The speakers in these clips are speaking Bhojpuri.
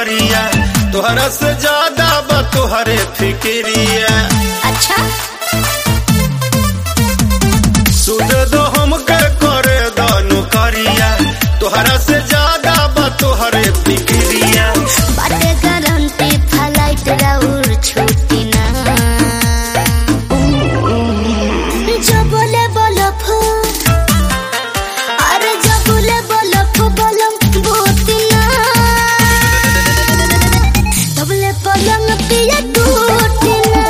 करिया तोहरा से ज्यादा बा तोहरे फिक्रिया अच्छा सुध दो हमके करे दो करिया तोहरा से ज्यादा बा तोहरे फिक्रिया बाटे गारंटी फ्लाइट राउर छुट्टी ना जो बोले बोलो फू अरे जो बोले बोलो फू बोलम भूती ना तबले पलंग पिया टूटी ना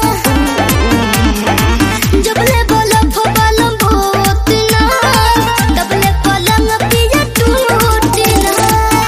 जबले बोलो फू बोलम भूती ना तबले पलंग पिया टूटी ना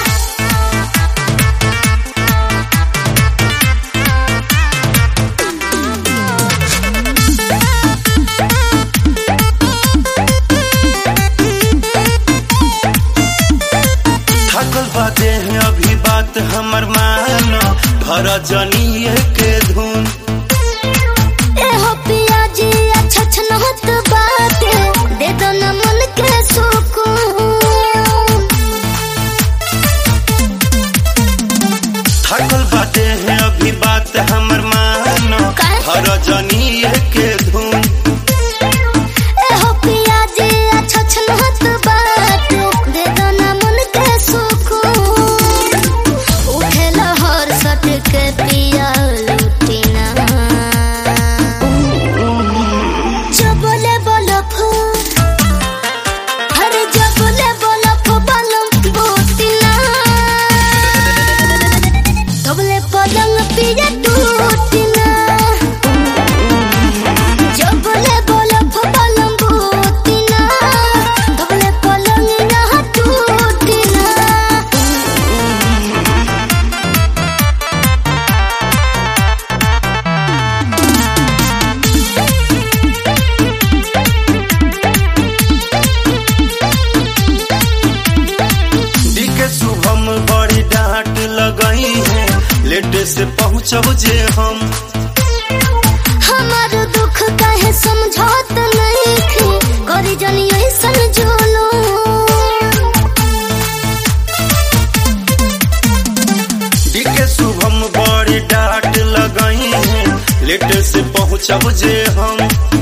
थकल बाते हैं अभी बात हमर मानो भर जनिए के धुन ए हो पियाजी अच्छा छनहत बाटे दे दो न मन के सुकून थकल बाते हैं अभी बात हमर मानो का? भर जनिए के धुन ए हो पियाजी अच्छा छनहत बाटे दे दो न मन के सुकून उठे लहर सट के पिया लुटी ना जो बोले बोलो फू अरे जो बोले बोलो फू बलम बोती ना तबले पलंग पिया टूटी ना जब बोले बोलो पलंग बोती ना तबले पलंग ना टूटी ना दी के शुभम बड़ी डांट लगई है लेट से पहुँचब जे हम हमार दुख काहे समझौत नहीं थी करी जनी ऐसन जोलो दी के शुभम बड़ी डांट लगई है लेट से पहुँचब जे हम